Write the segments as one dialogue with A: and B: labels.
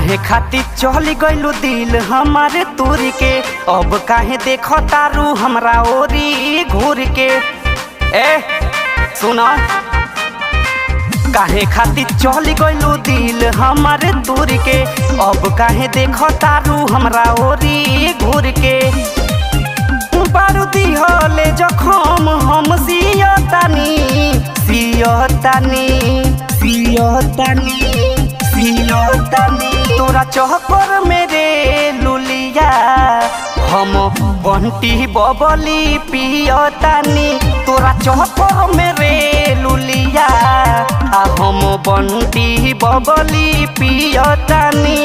A: काहे खातिर चली गइलू दिल हमारे तोर के अब काहे देख तारू हमरा ओरी घूर के ए सुना काहे खातिर चली गइलू दिल हमारे तोर के अब काहे देख तारू हमरा ओरी घूर के बारूदी हले जखम हम सियतानी सियतानी सियतानी सियतानी तोरा चहकर मेरे लुलिया हम बंटी बबली पियतानी तोरा चहकर मेरे लुलिया आ हम बंटी बबली पियतानी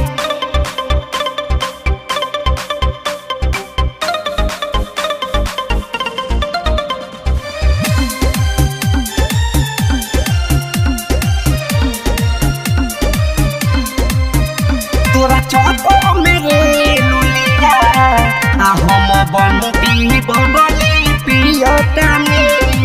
A: तोरा चौको मेरे लुलिया आ हम बंटी बबली पियतानी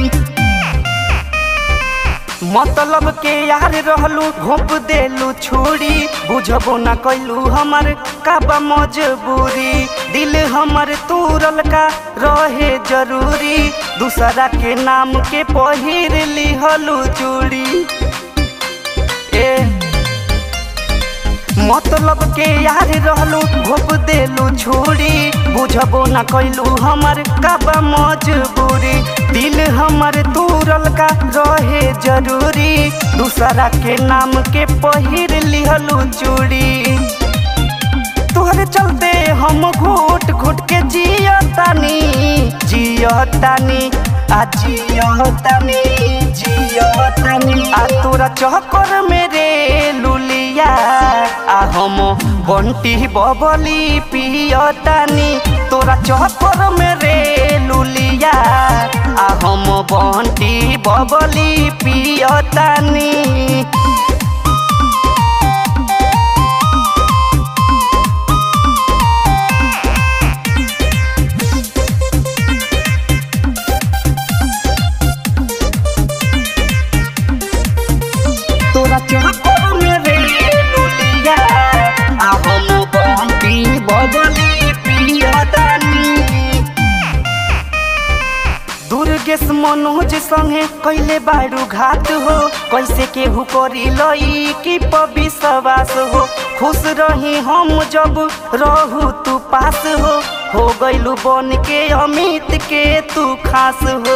A: मतलब के यार रहलू घोप देलू छोड़ी बुझबो न कैलू हमर काबा मजबूरी दिल हमर तूरल का रहे जरूरी दूसरा के नाम के पहिर लिहलू चूड़ी ए मतलब के यार रहलू घोप देलू छोड़ी बुझबो न कैलू हमर काबा मजबूरी दिल हमर तूरल का रहे जरूरी दूसरा के नाम के पहिर लिहलू चूड़ी तोहरे चलते हम घुट घुट के जियतानी जियतानी आ जियतानी जियतानी आ तोरा चहकर मेरे लुलिया आ हम बंटी बबली पियतानी तोरा चहकर मेरे लुलिया आ हम बंटी बबली पियतानी तोरा चहकर मेरे लुलिया आ हम बंटी बबली पियतानी दुर्गेश मनोज संगे कैले बारू घाट हो कैसे केहू करी लई कि विश्वास हो खुश रही हम जब रहू तू पास हो हो गइलू बन के अमित के तू खास हो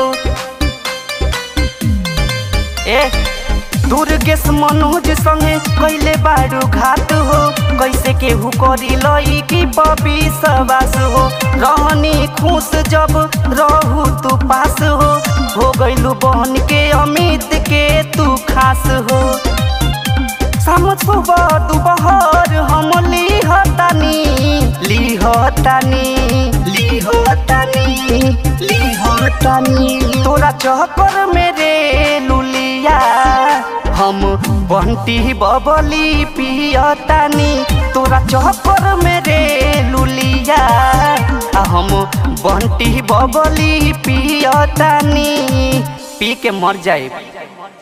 A: ए दुर्गेश मनोज संगे कैले बारू घाट हो कैसे केहू करी लई कि विश्वास हो रहनी खुश जब रहू तू पास हो हो गइलू बहन के अमित के तू खास हो समझ दोपहर हम लिहतानी लिहतानी लिहतानी लिहतानी तोरा चहकर मेरे लुलिया हम बंटी बबली पियतानी तोरा चहकर मेरे लुलिया आ हम बंटी बबली पियतानी पी के मर जाए